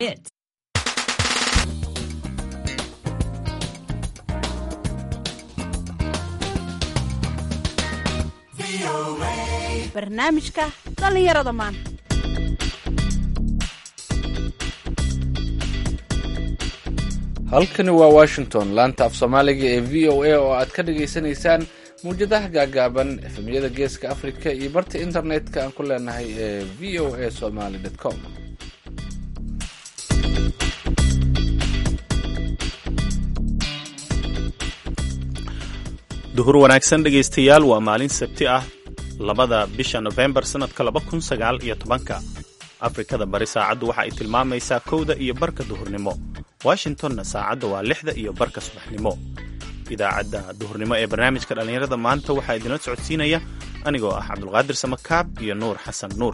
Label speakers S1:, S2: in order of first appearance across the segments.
S1: It.
S2: barnaamijka dhallinyarada maanta
S3: halkani waa washington laanta af soomaaliga ee v o a oo aad ka dhagaysanaysaan mawjadaha gaagaaban efemyada geeska africa iyo barta internetka aan ku leenahay ee v o a somaly com
S4: duhur wanaagsan dhegaystayaal waa maalin sabti ah labada bisha nofembar sannadka laba kun sagaal iyo tobanka afrikada bari saacaddu waxa ay tilmaamaysaa kowda iyo barka duhurnimo washingtonna saacadda waa lixda iyo barka subaxnimo idaacadda duhurnimo ee barnaamijka dhallinyarada maanta waxaa idinla socodsiinaya anigoo ah cabdulqaadir samakaab iyo nuur xasan nuur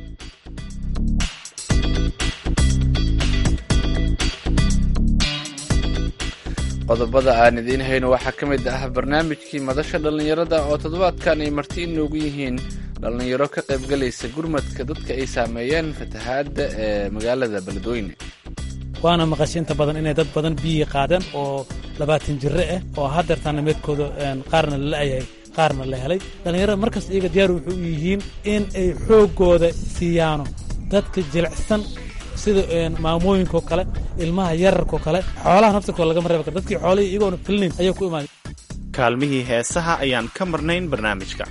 S3: qodobada aan idiin hayno waxaa ka mid ah barnaamijkii madasha dhallinyarada oo toddobaadkan ay marti inoogu yihiin dhallinyaro ka qaybgalaysa gurmadka dadka ay saameeyeen fatahaadda ee magaalada beledweyne
S5: waana maqashay inta badan inay dad badan biyii qaadeen oo labaatan jire ah oo hadeertaana meedkooda qaarna la la'yahay qaarna la helay dhallinyarada markas iyaga diyaar wuxuu u yihiin in ay xooggooda siiyaano dadka jilicsan sida maamooyinkao kale ilmaha yararkao kale xoolaha naftirkooda lagama reeba karo dadkii xoolihii iyagoona filinayn ayaa ku imaaday
S4: kaalmihii heesaha ayaan ka marnayn barnaamijka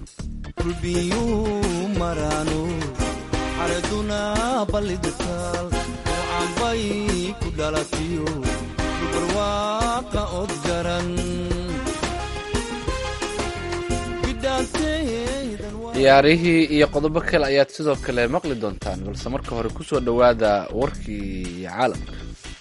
S3: ciyaarihii iyo qodobo kale ayaad sidoo kale maqli doontaan balse marka hore ku soo dhowaada warkii caalamka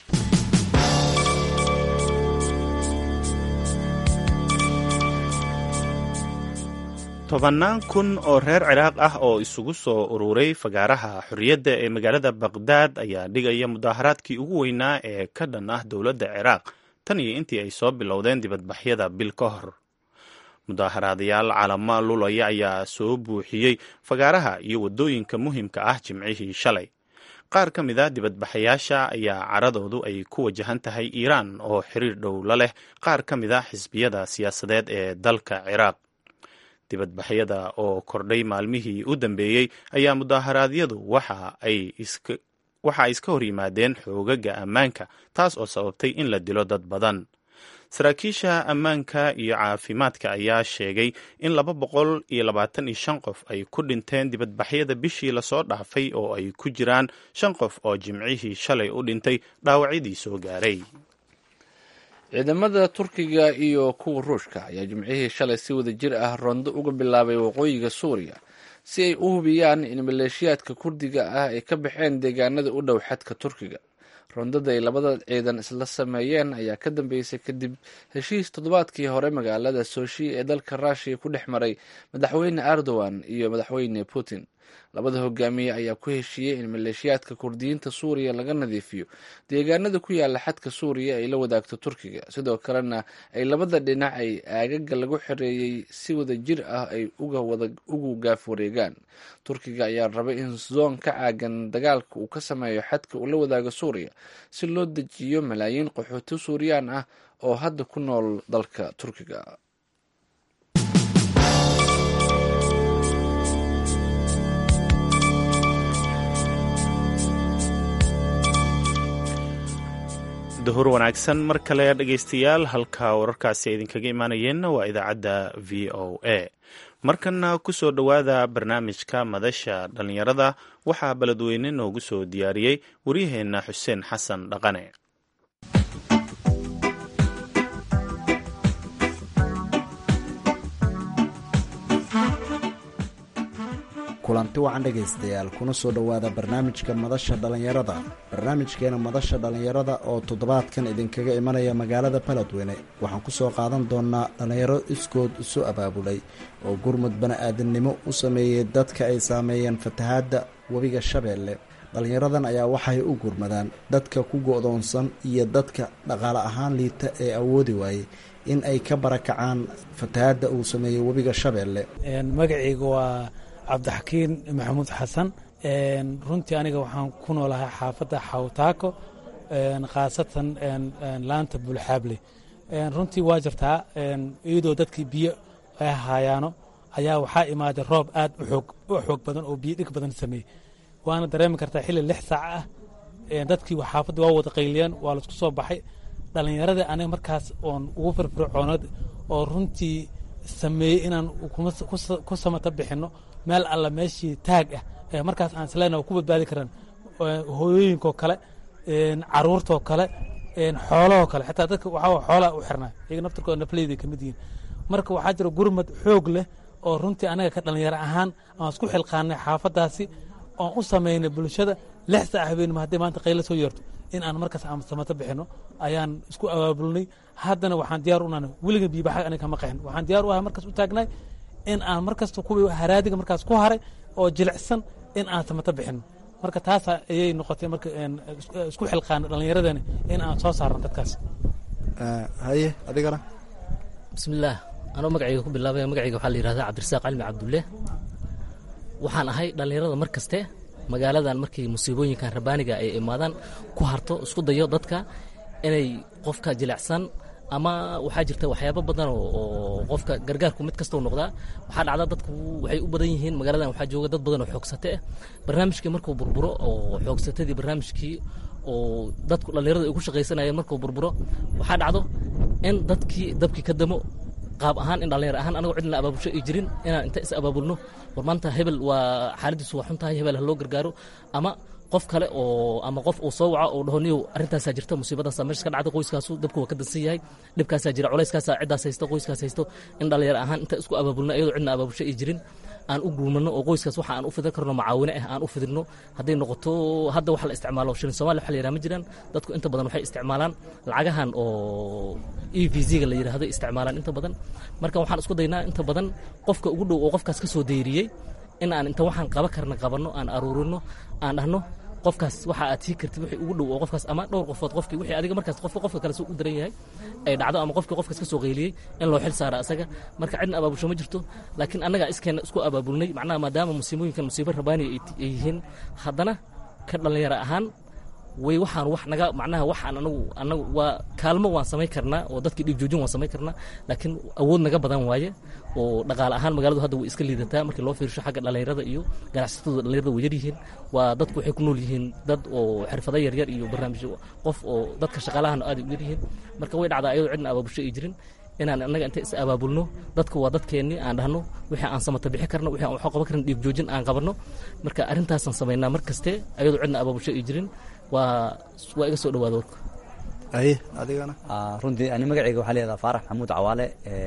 S4: tobannaan kun oo reer ciraaq ah oo isugu soo ururay fagaaraha xorriyadda ee magaalada baqhdaad ayaa dhigaya mudaaharaadkii ugu weynaa ee ka dhan ah dowladda ciraaq tan iyo intii ay soo bilowdeen dibadbaxyada bil ka hor mudaaharaadayaal calama lulaya ayaa soo buuxiyey fagaaraha iyo waddooyinka muhimka ah jimcihii shalay qaar ka mid a dibadbaxayaasha ayaa caradoodu ay ku wajahan tahay iiraan oo xiriir dhow la leh qaar ka mid a xisbiyada siyaasadeed ee dalka ciraaq dibadbaxyada oo kordhay maalmihii u dambeeyey ayaa mudaharaadyadu waxa ay iska hor yimaadeen xoogaga ammaanka taas oo sababtay in la dilo dad badan saraakiisha ammaanka iyo caafimaadka ayaa sheegay in laba boqol iyo labaatan iyo shan qof ay ku dhinteen dibadbaxyada bishii lasoo dhaafay oo ay ku jiraan shan qof oo jimcihii shalay u dhintay dhaawacyadii soo gaaray
S3: ciidamada turkiga iyo kuwa ruushka ayaa jimcihii shalay si wada jir ah rondo uga bilaabay waqooyiga suuriya si ay u hubiyaan in maleeshiyaadka kurdiga ah ay ka baxeen deegaanada u dhow xadka turkiga rondada ay labada ciidan isla sameeyeen ayaa ka dambeysay kadib heshiis toddobaadkii hore magaalada soshi ee dalka ruushiya ku dhex maray madaxweyne erdogan iyo madaxweyne putin labada hogaamiye ayaa ku heshiiyey in maleeshiyaadka kurdiyiinta suuriya laga nadiifiyo deegaanada ku yaala xadka suuriya ay la wadaagto turkiga sidoo kalena ay labada dhinac ay aagaga lagu xereeyey si wada jir ah ay ugu gaaf wareegaan turkiga ayaa rabay in zoon ka caagan dagaalka uu ka sameeyo xadka uu la wadaago suuriya si loo dejiyo malaayiin qaxooti suuriyaan ah oo hadda ku nool dalka turkiga
S4: duhur wanaagsan mar kale dhegaystayaal halka wararkaasi idinkaga imaanayeenna waa idaacadda v o a markana ku soo dhowaada barnaamijka madasha dhallinyarada waxaa beledweyne noogu soo diyaariyey waryaheenna xuseen xasan dhaqane
S6: kulanti wacan dhegaystayaal kuna soo dhowaada barnaamijka madasha dhallinyarada barnaamijkeena madasha dhallinyarada oo toddobaadkan idinkaga imanaya magaalada baledweyne waxaan ku soo qaadan doonaa dhallinyaro iskood isu abaabulay oo gurmud bani-aadamnimo u sameeyey dadka ay saameeyeen fatahaadda webiga shabeelle dhallinyaradan ayaa waxay u gurmadaan dadka ku go-doonsan iyo dadka dhaqaale ahaan liita ee awoodi waayey in ay ka barakacaan fatahaadda uu sameeyey webiga shabeelle
S5: magacayga waa cabdixakiin maxamuud xasan runtii aniga waxaan ku noolahay xaafadda xawtaako khaasatan laanta bulxaable runtii waa jirtaa iyadoo dadkii biyo ay haayaano ayaa waxaa imaaday roob aad u xoog badan oo biyo dhig badan sameeyey waana dareemi kartaa xilli lix saac ah dadkii xaafadda waa wada qayliyeen waa laisku soo baxay dhallinyaradii aniga markaas oon ugu firfircoonad oo runtii sameeyey inaan ku samata bixinno meel alla meeshii taag ah ee markaas aan isleena ku badbaadi karaan hooyooyinkoo kale caruurtoo kale xoolahoo kale xitaa dadka waxaa xoolaa u xirnaa iyaga naftarkooda nafleyday ka mid yihiin marka waxaa jira gurmad xoog leh oo runtii anaga ka dhallinyaro ahaan aan isku xilqaanay xaafaddaasi oon u samaynay bulshada lix saac habeenimo hadday maanta qaylo soo yeerto in aan markaas aan samato bixinno ayaan isku abaabulnay haddana waxaan diyaar u nahay weliga biibaxag aniga kama qaxin waxaan diyaar u ahay markaas u taagnay in aan markasta kuwii haraadiga markaas ku haray oo jilicsan in aan samato bixinno marka taas ayay noqotay marka isku xilqaana dhallinyaradani in aan soo saarno dadkaas
S6: haye adigana
S1: bismillaah anoo magacayga ku bilaabaya magacayga waxaa la yihahdaa cabdirasaaq calmi cabdulle waxaan ahay dhallinyarada mar kaste magaaladan markii musiibooyinkan rabaaniga ay imaadaan ku harto isku dayo dadka inay qofka jilicsan ama waxaa jirta waxyaabo badan oo qofka gargaarku mid kastau noqdaa waxaa dhacda dadku waxay u badan yihiin magaaladan waxaa jooga dad badan oo xoogsate ah barnaamijkii markuu burburo oo xoogsatadii barnaamijkii oo dadku dhallinyarada ay ku shaqaysanayeen markuu burburo waxaa dhacdo in dadkii dabkii ka damo qaab ahaan in dhallinyar ahaan anagoo cidna abaabulsho ay jirin inaan inta is abaabulno war maanta hebel waa xaaladiisu waa xun tahay hebel ha loo gargaaro ama qof kale oo ama qof uu soo waco oo dhaho niyow arrintaasaa jirta musiibadaasaa meesha ka dhacda qoyskaasu dabku waa ka dansan yahay dhibkaasaa jira culayskaasaa ciddaas haysto qoyskaas haysto in dhallinyar ahaan inta isku abaabulno iyadoo cidna abaabulsho ay jirin aan u guumanno oo qoyskaas waxa aan u fidin karno macaawine ah aan u fidinno hadday noqoto hadda wax la isticmaalo shilin somalia waxa la yidhaha ma jiraan dadku inta badan waxay isticmaalaan lacagahan oo e v z-ga la yidhahdo isticmaalaan inta badan marka waxaan isku daynaa inta badan qofka ugu dhow oo qofkaas ka soo deyriyey in aan inta waxaan qaba karna qabanno aan aruurino aan dhahno qofkaas waxa aad sii kartid wixii ugu dhow oo qofkaas ama dhowr qofood qofkii wixii adiga markaas qofka qofka kale soo u daran yahay ay dhacdo ama qofkii qofkaas ka soo qayliyey in loo xil saara asaga marka cidna abaabulsho ma jirto laakiin annagaa iskeenna isku abaabulnay macnaha maadaama musiibooyinkan musiibo rabaani ay yihiin haddana ka dhallinyaro ahaan way waxaan wax naga macnaha waxaan anagu anagu waa kaalmo waan samayn karnaa oo dadkii dhiig joojin waan samayn karnaa laakiin awood naga badan waaye oo dhaqaale ahaan magaaladu hadda way iska liidataa markii loo fiirsho xagga dhallinyarada iyo ganacsatada dhallinyarada way yaryihiin waa dadku waxay ku nool yihiin dad oo xirfado yaryar iyo barnaamijyo qof oo dadka shaqaalahan aad u yaryihiin marka way dhacdaa ayadoo cidna abaabulsho ay jirin inaan annaga inta is abaabulno dadka waa dadkeennii aan dhahno wixii aan samata bixi karno wixii aan wax qaban karin dhiig joojin aan qabanno marka arrintaasaan samaynaa mar kaste ayadoo cidna abaabulsho ay jirin waa waa iga soo dhawaada warka
S6: aye adigana
S7: runtii ani magacayga waxaa leedaha faarax maxamuud cawaale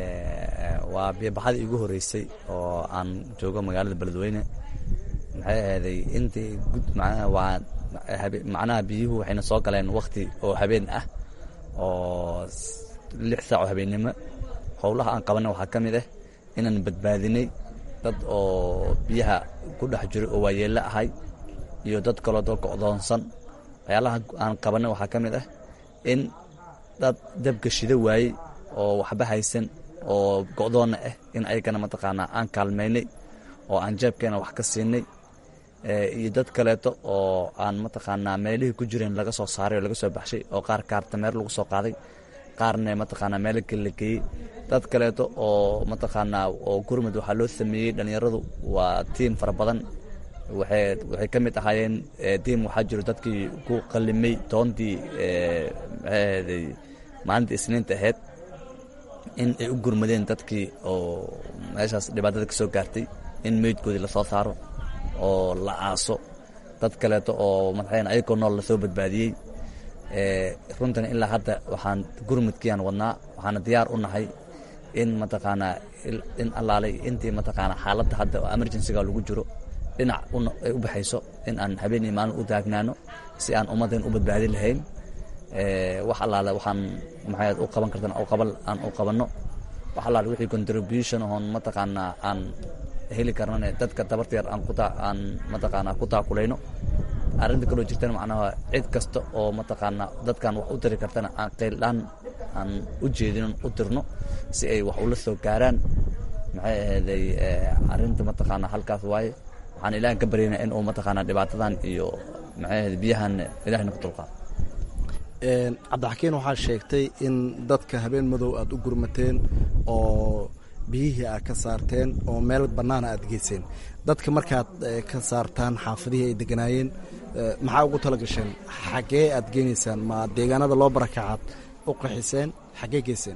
S7: waa biyobaxadii igu horeysay oo aan joogo magaalada beledweyne maxay ahayday intii gud macnaha waa macnaha biyuhu waxayna soo galeen wakti oo habeen ah oo lix saac oo habeennimo howlaha aan qabanay waxaa ka mid ah inaan badbaadinay dad oo biyaha ku dhex jiro oo waayeello ahay iyo dad kaloo dad go'doonsan waxyaalaha aan qabanay waxaa ka mid ah in dad dabka shida waayey oo waxba haysan oo go'doonna ah in ayagana mataqaanaa aan kaalmaynay oo aan jeebkeena wax ka siinay iyo dad kaleeto oo aan mataqaanaa meelihii ku jireen laga soo saaray oo laga soo baxshay oo qaar kaartameer lagu soo qaaday qaarna mataqaanaa meelo kale la geeyey dad kaleeto oo mataqaanaa oo gurmud waxaa loo sameeyey dhallinyaradu waa tiim fara badan waxay waxay ka mid ahaayeen tiim waxaa jiro dadkii ku qalimay toontii maxaahaday maalinta isniinta ahayd in ay u gurmadeen dadkii oo meeshaas dhibaatada ka soo gaartay in meydkoodii lasoo saaro oo la aaso dad kaleeto oo madaxeen ayagoo nool lasoo badbaadiyey runtan ilaa hadda waxaan gurmudkiiaan wadnaa waxaana diyaar u nahay in mataqaanaa in allaalay intii mataqaanaa xaaladda hadda oo emergencyga lagu jiro dhinac ay u baxayso in aan habeen iyo maalin u taagnaano si aan ummaddan u badbaadi lahayn wax allaale waxaan maxay u qaban kartan qaban aan u qabanno wax allaale wixii contribution oon mataqaanaa aan heli karnane dadka tabarta yar aan kuta aan mataqaanaa ku taakulayno arrinta kaloo jirtana macnaha cid kasta oo mataqaanaa dadkan wax u tiri kartana aan qayldhaan aan u jeedin u tirno si ay wax ula soo gaaraan maxay ahayday arrinta mataqaanaa halkaas waaye waxaan ilaahan ka baryayna in uu mataqaanaa dhibaatadan iyo maxay ahayd biyahan ilahna ku dulqaado
S6: cabdixakiin waxaa sheegtay in dadka habeen madow aada u gurmateen oo biyihii aad ka saarteen oo meel bannaana aad geyseen dadka markaad ka saartaan xaafadihii ay deganaayeen maxaa ugu tala gasheen xaggee aad geenaysaan ma deegaanada loo barakacaad u qaxiseen xaggee geyseen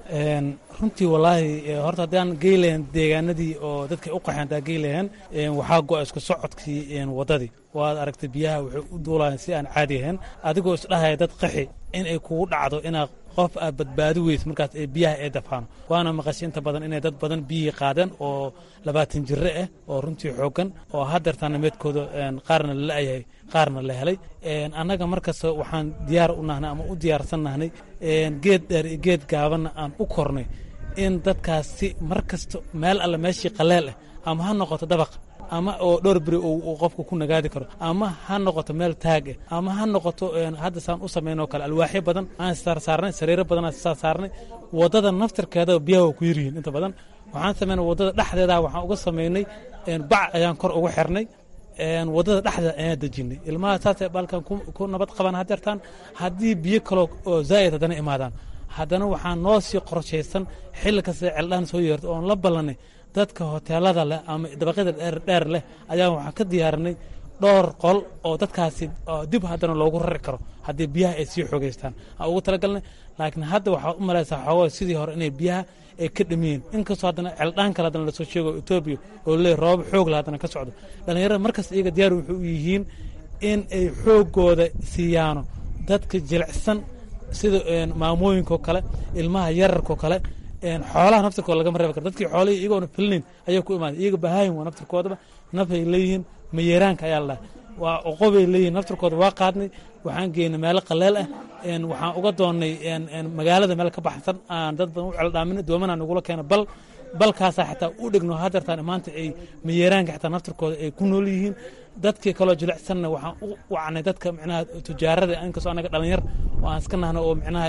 S5: runtii wallaahi horta haddaan gey lahayn deegaanadii oo dadkay u qaxeen haddaa gey lahayn waxaa go-a isku socodkii waddadii waad aragtay biyaha waxay u duulayan si aan caadi ahayn adigoo isdhahaya dad qaxi in ay kugu dhacdo inaad qof aad badbaadi weyso markaas ee biyaha ee dafaano waana maqashay inta badan inay dad badan biyihii qaadeen oo labaatan jire ah oo runtii xooggan oo hadeertaana meedkooda qaarna la la'yahay qaarna la helay annaga markasta waxaan diyaar u nahnay ama u diyaarsan nahnay geed dheer iyo geed gaabanna aan u kornay in dadkaasi mar kasta meel alle meeshii qaleel ah ama ha noqoto dabaq ama oo dhowr beri uu qofka ku nagaadi karo ama ha noqoto meel taag ah ama ha noqoto hadda saan u samaynoo kale alwaaxyo badan aan saarsaarnay sariiro badan aan saarsaarnay waddada naftirkeeda biyaha waa ku yaryihiin inta badan waxaan samaynay waddada dhexdeeda waxaan uga samaynay bac ayaan kor uga xirnay waddada dhexdeeda ayaan dejinay ilmaha saasay balkan ku nabad qabaan hadeertaan haddii biyo kaloo oo zaa'id haddana imaadaan haddana waxaa noo sii qorshaysan xilli kasta celdhaan soo yeerto oon la ballanay dadka hoteelada leh ama dabaqyada dheer leh ayaa waxaan ka diyaarinay dhowr qol oo dadkaasi dib haddana loogu rari karo haddii biyaha ay sii xoogeystaan aan ugu talagalnay laakiin hadda waxaad u malaysaa xoogaa sidii hore inay biyaha ay ka dhamiyeen inkastoo haddana celdhaan kale haddana lasoo sheego etoobiya oo leey roobab xoog la haddana ka socdo dhallinyarada markasta iyaga diyaar wuxuu u yihiin in ay xooggooda siiyaano dadka jilicsan sida maamooyinkaoo kale ilmaha yararkaoo kale xoolaha naftirkooda lagama reebi karo dadkii xoolihii iyagoona filinayn ayay ku imaaday iyaga bahaayin waa naftirkoodaba nafay leeyihiin mayeeraanka ayaa la waa oqobay leeyihin naftirkooda waa qaadnay waxaan geynay meelo qaleel ah waxaan uga doonnay magaalada meel ka baxsan aan dad badan u celdhaaminay doomanaa nagula keena bal balkaasaa xataa u dhegno hadeertaan maanta ay mayeeraanka xataa naftirkooda ay ku nool yihiin dadkii kaloo jilicsanna waxaan u wacnay dadka micnaha tujaarada inkastoo annaga dhalinyar oo aan iska nahno oo micnaha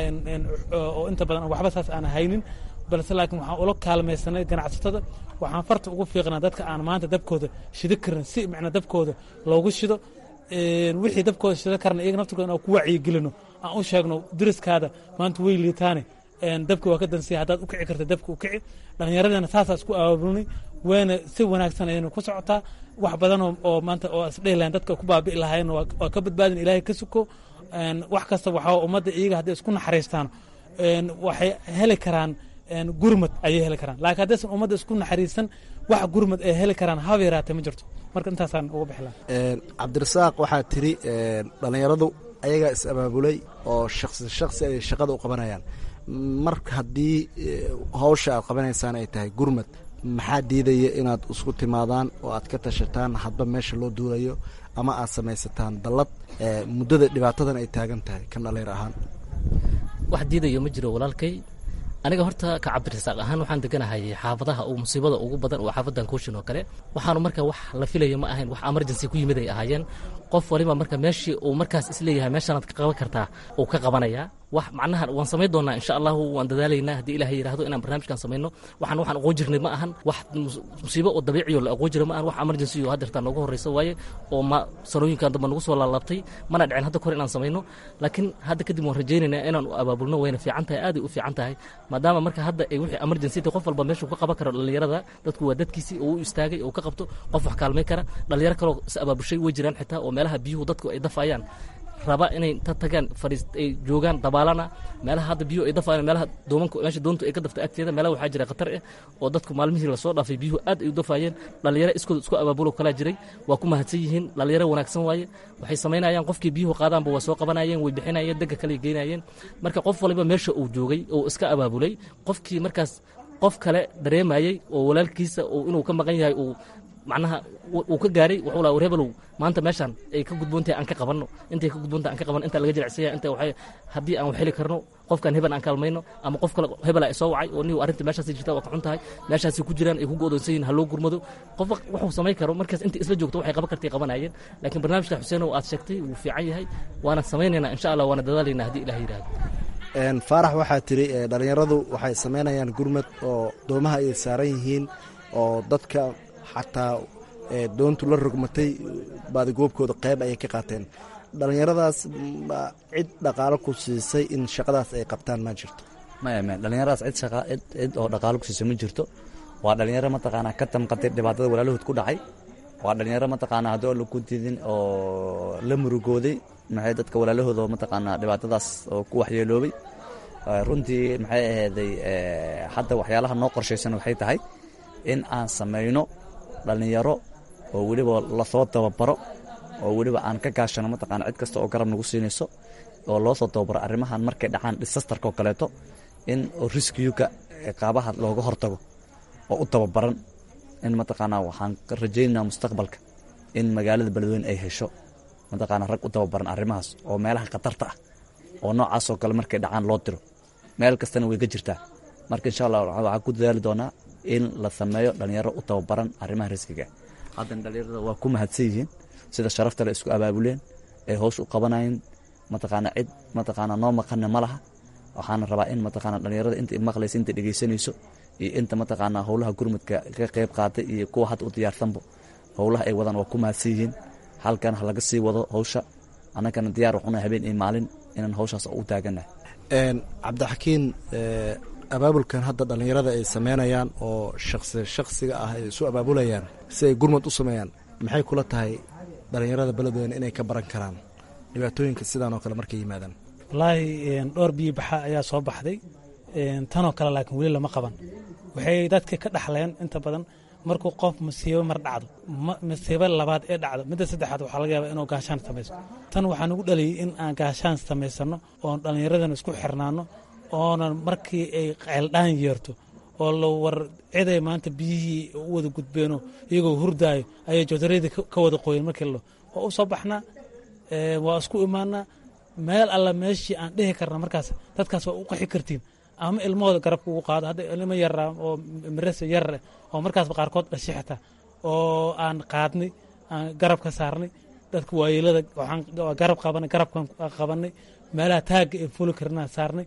S5: oo inta badan waxba saas aan haynin balse laakiin waxaan ula kaalmaysanay ganacsatada waxaan farta ugu fiiqnaa dadka aan maanta dabkooda shido karin si micnaa dabkooda loogu shido wixii dabkooda shido karna iyaga naftirkooda inaan ku wacyigelino aan u sheegno deriskaada maanta way liitaane dabka waa ka dansiya haddaad u kici karta dabka u kici dhallinyaradana saasaa isku abaabulnay wayna si wanaagsan ayayna ku socotaa wax badan oo maanta oo isdhehi lahayn dadka ku baabi'i lahaayeen waa ka badbaadin ilaahay ka suko wax kasta waxaa ummadda iyaga hadday isku naxariistaan waxay heli karaan gurmad ayay heli karaan laakiin haddaysan ummadda isku naxariisan wax gurmad ay heli karaan haba yaraatee ma jirto marka intaasaan uga bixi lahaa
S6: cabdirasaaq waxaa tiri dhallinyaradu ayagaa is abaabulay oo shaksi shaksi ay shaqada u qabanayaan mar haddii hawsha aad qabanaysaan ay tahay gurmad maxaa diidaya inaad isku timaadaan oo aad ka tashataan hadba meesha loo duulayo ama aad samaysataan dallad muddada dhibaatadan ay taagan tahay kan dhallinyar ahaan
S1: wax diidayo ma jiro walaalkay aniga horta ka cabdirasaaq ahaan waxaan deganahay xaafadaha uu musiibada ugu badan oo xaafadan kooshin oo kale waxaanu marka wax la filayo ma ahayn wax emergency ku yimid ay ahaayeen qof waliba marka meeshii uu markaas isleeyahay meeshanaad ka qaban kartaa uu ka qabanayaa wax macnaha waan samayn doonaa insha allahu waan dadaalaynaa haddii ilahay yidhaahdo inaan barnaamijkan samayno waxaan waxaan aqoon jirnay ma ahan wax musiibo oo dabiiciyo la aqoon jira ma ahan wax emergency oo haddeertaa nooga horreysa waaye oo ma sanooyinkan dambe nagu soo laalaabtay mana dhicin hadda kore inaan samayno laakiin hadda kadib waan rajaynaynaa inaan u abaabulno wayna fiican tahay aaday u fiican tahay maadaama marka hadda ay wixii emergency qof walba meeshuu ka qaban karo dhallinyarada dadku waa dadkiisii oo u istaagay oo ka qabto qof wax kaalmay kara dhallinyaro kaloo is abaabushay way jiraan xitaa oo meelaha biyuhu dadku ay dafayaan raba inay ta tagaan fariis ay joogaan dabaalana meelaha hadda biyuhu ay dafayaan meelaha doomanku meesha doontu ay ka daftay agteeda meelaha waxaa jira khatar ah oo dadku maalmihii lasoo dhaafay biyuhu aad ay u dafayeen dhallinyaro iskooda isku abaabulo kalaa jiray waa ku mahadsan yihiin dhallinyaro wanaagsan waaye waxay samaynayaan qofkii biyuhu qaadaanba waa soo qabanayeen way bixinayeen degga kale geynayeen marka qof waliba meesha uu joogay oo iska abaabulay qofkii markaas qof kale dareemayey oo walaalkiisa inuu ka maqan yahay uu macnaha uu ka gaaray wuxuu laha war hebelow maanta meeshaan ay ka gudboontahay aan ka qabanno intay ka gudboontahay aan ka qabanno inta laga jilicsanya inta waxay haddii aan wax heli karno qofkan hebel aan kaalmayno ama qof kale hebel ay soo wacay oo niw arrinta meeshaasi jirta waa ka xun tahay meeshaasi ku jiraan ay ku go'doonsan yihin ha loo gurmado qof wuxuu samayn karo markaas inta isla joogto waxay qaban kartay qabanayeen laakiin barnaamijka xuseen oo aad sheegtay wuu fiican yahay waana samaynaynaa insha allah waana dadaalaynaa haddii ilaah yidhaahdo
S6: faarax waxaa tiri dhallinyaradu waxay samaynayaan gurmad oo doomaha ay saaran yihiin oo dadka xataa doontu la rogmatay baadigoobkooda qayb ayay ka qaateen dhallinyaradaas ma cid dhaqaalo ku siisay in shaqadaas ay qabtaan ma jirto
S7: maya maya dhallinyaradaas cid shaqa cid cid oo dhaqaalo ku siisa ma jirto waa dhallinyaro mataqaanaa ka tamqatay dhibaatada walaalahood ku dhacay waa dhallinyaro mataqaanaa haddii oo lagu didin oo la murugooday maxay dadka walaalahooda mataqaanaa dhibaatadaas oo ku waxyeeloobay runtii maxay ahayday hadda waxyaalaha noo qorshaysan waxay tahay in aan samayno dhallinyaro oo weliba lasoo tababaro oo weliba aan ka gaashano mataqaana cid kasta oo garab nagu siinayso oo loo soo tababaro arrimahan markay dhacaan disastarka oo kaleeto in riskiyuka qaabaha looga hortago oo u tababaran in mataqaanaa waxaan rajaynaynaa mustaqbalka in magaalada beledweyne ay hesho mataqaanaa rag u tababaran arrimahaas oo meelaha khatarta ah oo noocaasoo kale markay dhacaan loo diro meel kastana way ka jirtaa marka insha allah waxaan ku dadaali doonaa in la sameeyo dhallinyaro u tababaran arrimaha riskiga haddana dhallinyarada waa ku mahadsan yihiin sida sharafta le isku abaabuleen ee hoos u qabanayeen mataqaanaa cid mataqaanaa noo maqana ma laha waxaana rabaa in mataqaanaa dhallinyarada inta maqlaysa inta dhegeysanayso iyo inta mataqaanaa howlaha gurmudka ka qayb qaatay iyo kuwa hadda u diyaarsanba howlaha ay wadaan waa ku mahadsan yihiin halkan ha laga sii wado howsha annagana diyaar waxuna habeen iyo maalin inaan howshaas u taaganahay
S6: cabdixakiin abaabulkan hadda dhallinyarada ay sameynayaan oo shaqsi shaksiga ah ay isu abaabulayaan si ay gurmud u sameeyaan maxay kula tahay dhallinyarada beledweyne inay ka baran karaan dhibaatooyinka sidaan oo kale markay yimaadaan
S5: wallaahi dhowr biyo baxa ayaa soo baxday tanoo kale laakiin weli lama qaban waxay dadka ka dhaxleen inta badan markuu qof masiibo mar dhacdo masiibo labaad ee dhacdo midda saddexaad waxaa laga yaabaa inuu gaashaan samayso tan waxaa nagu dhaliyey in aan gaashaan samaysano oon dhallinyaradana isku xirnaano oonan markii ay ceeldhaan yeerto oo la war ciday maanta biyihii u wada gudbeeno iyagoo hurdaayo ayay joodaradii ka wada qoyen markii la waa u soo baxnaa waa isku imaanaa meel alla meeshii aan dhihi karna markaas dadkaas waa u qaxi kartiin ama ilmahooda garabka ugu qaado hadda ilmo yara oo mirase yarare oo markaasba qaarkood dhashay xitaa oo aan qaadnay aan garab ka saarnay dadka waayeelada waxaan garab qabanay garabkan qabanay meelaha taagga ee fuli karnaa saarnay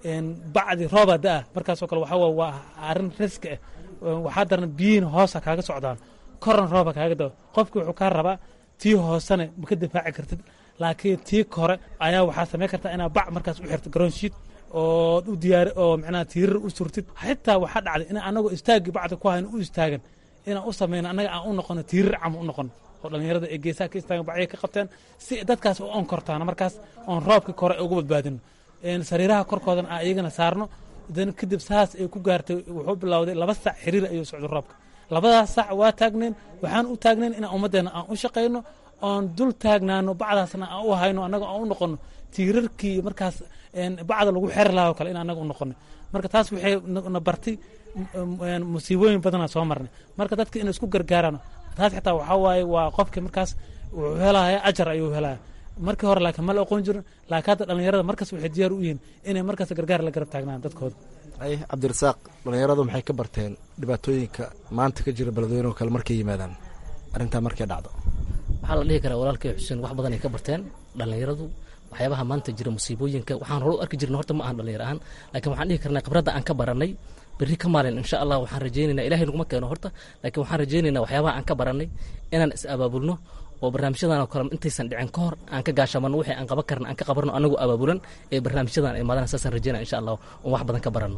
S5: bacdi rooba da-a markaasoo kale waxaa waa arrin riski ah waxaa darna biyihiin hoosa kaaga socdaan korna rooba kaaga dao qofki wuxuu kaa rabaa tii hoosene ma ka difaaci kartid laakiin tii kore ayaa waxaa samayn kartaa inaa bac markaas u xirto garoonshiid oo u diyaar oo macnaha tiirar u surtid xitaa waxaa dhacday in anagoo istaagii bacda ku hayn u istaagan inaan u samayno annaga aan u noqono tiirar cama u noqono oo dhallinyarada ee geesaha ka istaagan bacya ka qabteen si dadkaas u onkortaana markaas oon roobka kore ugu badbaadino sariiraha korkoodan aan iyagana saarno dan kadib saas ay ku gaartay wuxuu bilowday laba sac xiriir ayuu socday roobka labadaas sac waa taagnayn waxaan u taagnayn inaan ummaddeena aan u shaqayno oon dul taagnaano bacdaasna aan u hayno annaga aan u noqono tiirarkii markaas bacda lagu xeri laha o kale in annaga u noqono marka taas waxay na bartay musiibooyin badanaa soo marnay marka dadka inay isku gargaaraan taas xitaa waxaa waaye waa qofkii markaas wuxuu helaya ajar ayuu helaya markii hore laakiin ma la aqoon jirin laakiin hadda dhallinyarada markas waxay diyaar u yihiin inay markaas gargaar la garab taagnaan dadkooda
S6: ay cabdirasaaq dhallinyaradu maxay ka barteen dhibaatooyinka maanta ka jira beledweyne oo kale markay yimaadaan arrintaa markay dhacdo
S1: waxaa la dhihi karaa walaalkay xuseen wax badan ay ka barteen dhallinyaradu waxyaabaha maanta jira musiibooyinka waxaan hore u arki jirna horta ma ahan dhallinyar ahaan laakiin waxaan dhihi karnaa khibradda aan ka baranay berri ka maalin insha allah waxaan rajaynaynaa ilahay naguma keeno horta laakiin waxaan rajaynaynaa waxyaabaha aan ka baranay inaan is abaabulno oo barnaamijyadan oo kale intaysan dhicin ka hor aan ka gaashamano wixii aan qaban karna aan ka qabarno anagu abaabulan ee barnaamijyadan ay maadana saasaan rajaynaa insha allah oon wax badan ka baranno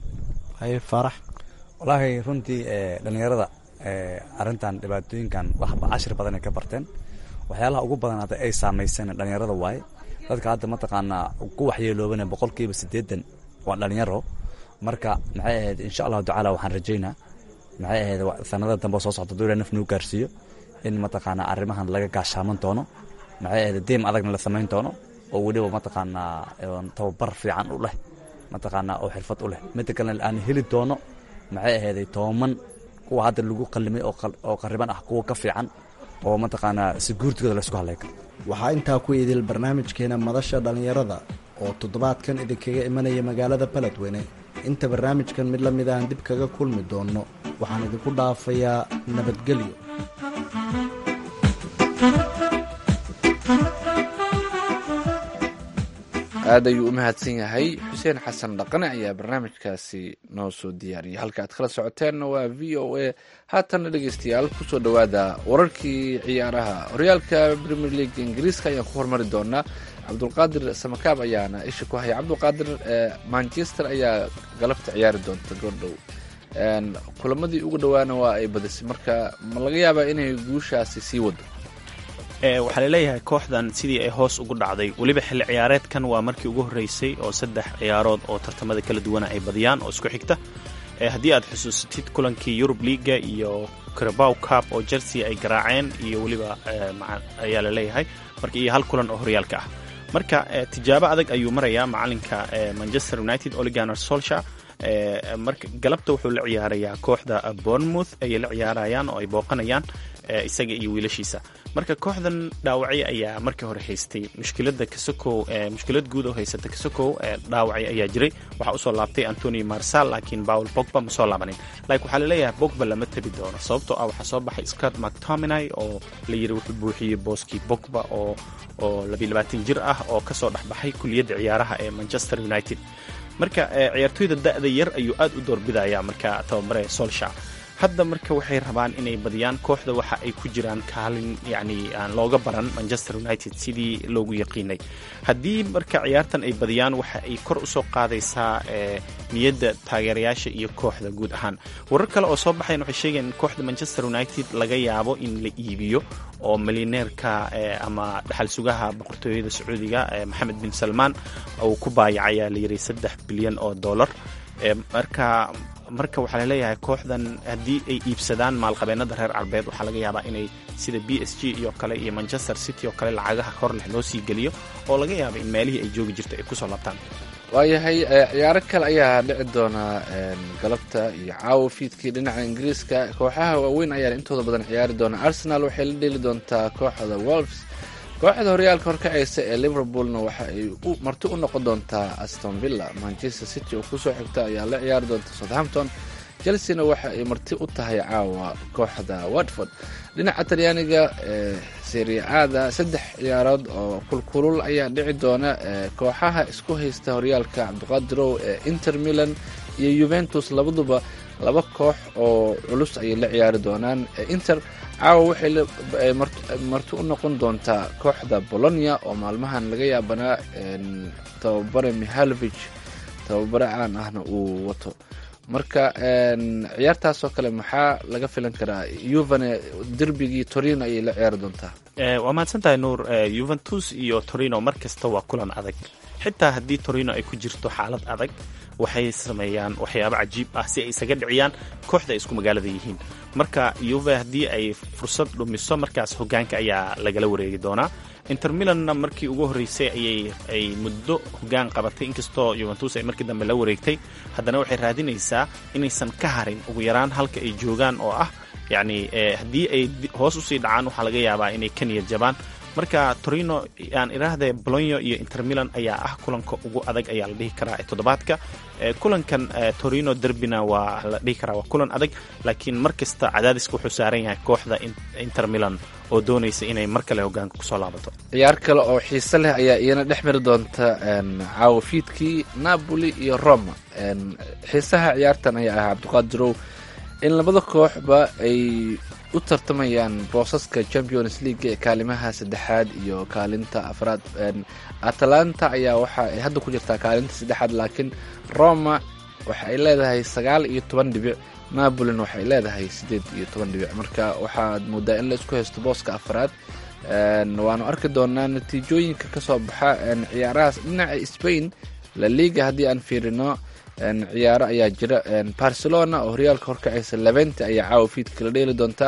S6: haye faarax
S7: wallaahi runtii dhallinyarada arrintan dhibaatooyinkan waxba cashir badan ay ka barteen waxyaalaha ugu badan hadda ay saamayseen dhallinyarada waaye dadka hadda mataqaanaa ku waxyeeloobana boqolkiiba siddeetan waa dhallinyaro marka maxay ahayd insha allahu tacaala waxaan rajaynaa maxay ahayd sanada dambe soo socda dowla naf nuu gaarsiiyo in mataqaanaa arrimahan laga gaashaaman doono maxay ahayd diim adagna la samayn doono oo weliba mataqaanaa tababar fiican u leh mataqaanaa oo xirfad u leh midda kalena aan heli doono maxay ahayday tooman kuwa hadda lagu qallimay oo qariban ah kuwa ka fiican oo mataqaanaa si guurtigooda laysku hadlay karo
S6: waxaa intaa ku idil barnaamijkeena madasha dhallinyarada oo toddobaadkan idinkaga imanaya magaalada beledweyne inta barnaamijkan mid la mid aan dib kaga kulmi doonno waxaan idinku dhaafayaa nabadgelyo
S3: aad ayuu u mahadsan yahay xuseen xasan dhaqane ayaa barnaamijkaasi noo soo diyaariyay halka aad kala socoteenna waa v o a haatanna dhegeystayaal kusoo dhowaada wararkii ciyaaraha horyaalka premier league ingiriiska ayaan ku hormari doonaa cabdulqaadir samakaab ayaana isha ku haya cabdulqaadir manchester ayaa galabta ciyaari doonta goordhow kulamadii ugu dhowaana waa ay badisay marka ma laga yaabaa inay guushaasi sii wado
S4: waxaa laleeyahay kooxdan sidii ay hoos ugu dhacday weliba xilli ciyaareedkan waa markii ugu horreysay oo saddex ciyaarood oo tartamada kala duwana ay badiyaan oo isku xigta haddii aad xusuusatid kulankii yurub liaga iyo carabow cup oo chelsea ay garaaceen iyo weliba ayaa laleeyahay marka iyo hal kulan oo horyaalka ah marka tijaabo adag ayuu marayaa macalinka manchester united oliganer solsha marka galabta wuxuu la ciyaarayaa kooxda bournemouth ayay la ciyaarayaan oo ay booqanayaan isaga iyo wiilashiisa marka kooxdan dhaawacyo ayaa markii hore haystay mushkilada kasokow mushkilad guud oo haysata kasokow dhaawacyo ayaa jiray waxaa usoo laabtay antony marsal laakiin paul bogba ma soo laabanin laakiin waxaa laleeyahay bogba lama tabi doono sababtoo ah waxaa soo baxay scott mactominay oo la yiri wuxuu buuxiyey booskii bogba oo oo labilabaatan jir ah oo kasoo dhexbaxay kuliyadda ciyaaraha ee manchester united marka ciyaartoyda da'da yar ayuu aad u doorbidaya marka tababare solsha hadda marka waxay rabaan inay badiyaan kooxda waxa ay ku jiraan kaalin yacni aan looga baran manchester united sidii loogu yaqiinay haddii marka ciyaartan ay badiyaan waxa ay kor usoo qaadaysaa niyadda taageerayaasha iyo kooxda guud ahaan warar kale oo soo baxayan waxay sheegayaan in kooxda manchester united laga yaabo in la iibiyo oo milyaneerka ama dhaxal sugaha boqortooyada sacuudiga maxamed bin salmaan uu ku baayacayaa la yiri saddex bilyan oo dollar marka marka waxaa laleeyahay kooxdan haddii ay iibsadaan maalqabeennada reer carbeed waxaa laga yaabaa inay sida b s g iyo kale iyo manchester city oo kale lacagaha hor leh loo sii geliyo oo laga yaaba in meelihii ay joogi jirta ay kusoo laabtaan
S3: waayahay ciyaaro kale ayaa dhici doona galabta iyo caawa fiidkii dhinaca ingiriiska kooxaha waaweyn ayaa intooda badan ciyaari doona arsenal waxay la dheeli doontaa kooxda wolves kooxda horyaalka horkacaysa ee liverpoolna waxa ay marti u noqon doontaa aston villa manchester city oo kusoo xigta ayaa la ciyaari doonta southampton chelsena waxa ay marti u tahay caawa kooxda watford dhinaca talyaaniga seriaada saddex ciyaarood oo kulkulul ayaa dhici doona kooxaha isku haysta horyaalka cabdiqaadirow ee inter milan iyo juventus labaduba laba koox oo culus ayay la ciyaari doonaan inter caawa waxay marti u noqon doontaa kooxda bolonia oo maalmahan laga yaabanaa tababare mihalovich tababare caan ahna uu wato marka ciyaartaasoo kale maxaa laga filan karaa yuvane derbigii torino ayay la ciyaari doontaa
S4: waa mahadsan tahay nuur yuventus iyo torino mar kasta waa kulan adag xitaa haddii torino ay ku jirto xaalad adag waxay sameeyaan waxyaabo cajiib ah si ay isaga dhiciyaan kooxda ay isku magaalada yihiin marka yuve haddii ay fursad dhumiso markaas hogaanka ayaa lagala wareegi doonaa inter milanna markii ugu horreysay ayay ay muddo hogaan qabatay inkastoo yuventus ay markii dambe la wareegtay haddana waxay raadinaysaa inaysan ka harin ugu yaraan halka ay joogaan oo ah yacni haddii ay hoos usii dhacaan waxaa laga yaabaa inay ka niyad jabaan marka torino aan idhaahdee bolonyo iyo inter milan ayaa ah kulanka ugu adag ayaa la dhihi karaa ee toddobaadka kulankan torino derbina waa la dhihi karaa waa kulan adag laakiin mar kasta cadaadiska wuxuu saaran yahay kooxda inter milan oo doonaysa inay mar kale hogaanka kusoo laabato
S3: ciyaar kale oo xiise leh ayaa iyana dhex mari doonta caawa fiidkii napoli iyo roma xiisaha ciyaartan ayaa ahaa cabdiqaadirow in labada kooxba ay u tartamayaan boosaska champions league ee kaalimaha saddexaad iyo kaalinta afraad atalanta ayaa waxa ay hadda ku jirtaa kaalinta saddexaad laakiin roma waxa ay leedahay sagaal iyo toban dhibic napolin waxay leedahay siddeed iyo toban dhibic marka waxaad moodaa in la isku haysto booska afraad waanu arki doonaa natiijooyinka kasoo baxa ciyaarahaas dhinaca spain la liga haddii aan fiirino ciyaaro ayaa jira barcelona oo horyaalka horkacaysa levente ayaa caawa fiidka la dheeli doontaa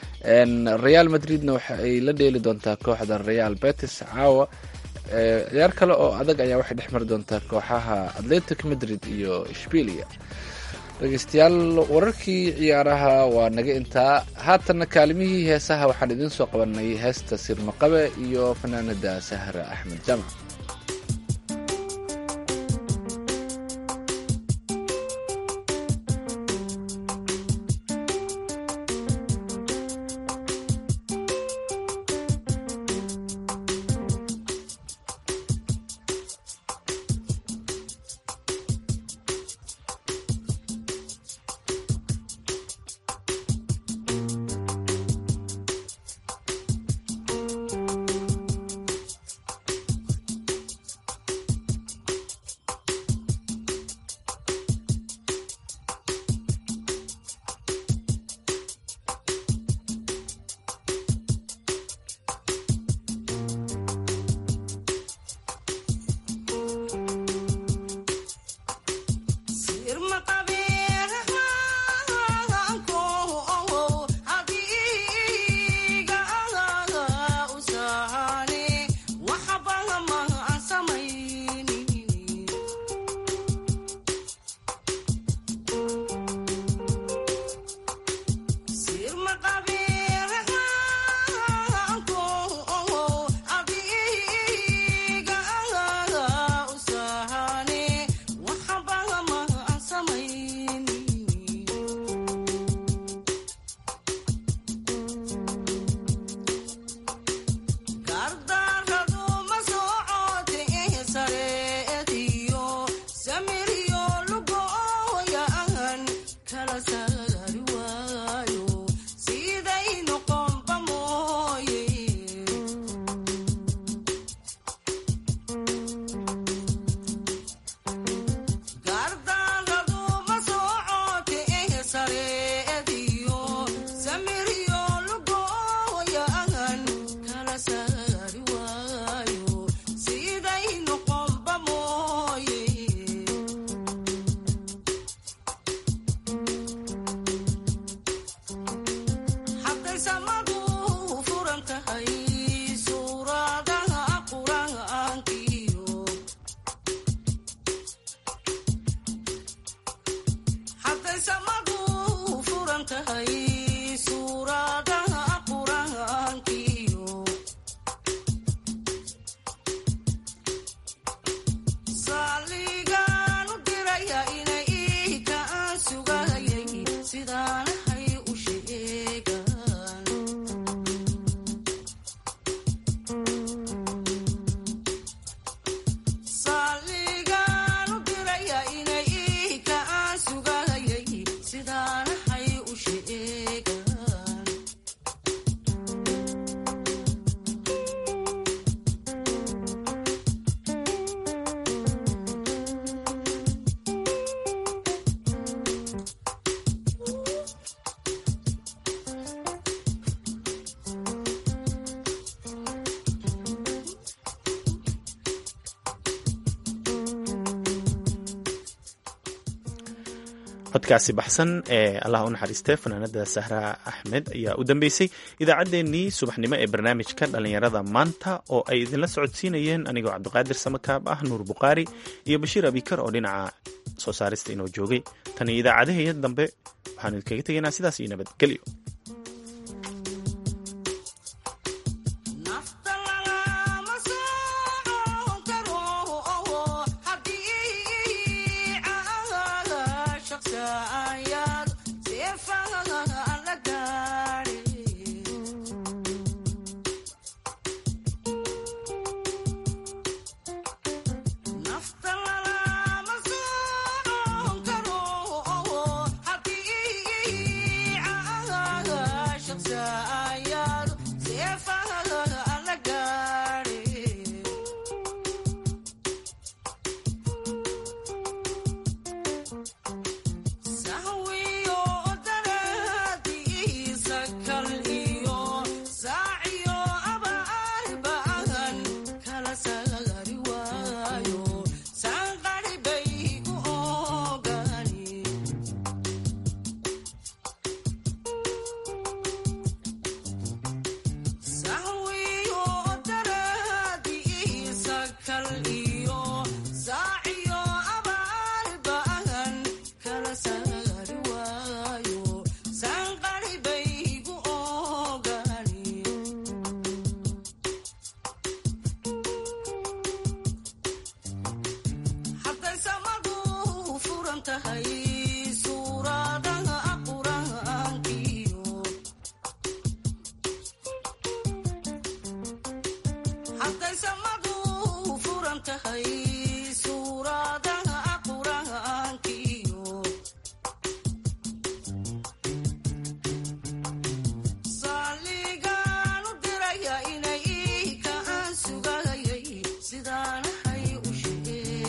S3: real madridna waxa ay la dheeli doontaa kooxda real betis caawa ciyaar kale oo adag ayaa waxay dhex mari doontaa kooxaha atletic madrid iyo shbilia dhegeystayaal wararkii ciyaaraha waa naga intaa haatanna kaalimihii heesaha waxaan idiin soo qabanay heesta sirmaqabe iyo fanaanada sahra axmed jamac
S4: codkaasi baxsan ee allah u naxariiste fanaanada sahra axmed ayaa u dambeysay idaacaddeenii subaxnimo ee barnaamijka dhallinyarada maanta oo ay idinla socodsiinayeen anigoo cabdiqaadir samakaab ah nuur bukhaari iyo bashiir abikar oo dhinaca soo saarista inoo joogay tan iyo idaacadaheeya dambe waxaanu idinkaga tegaynaa sidaas iyo nabadgelyo
S8: tahay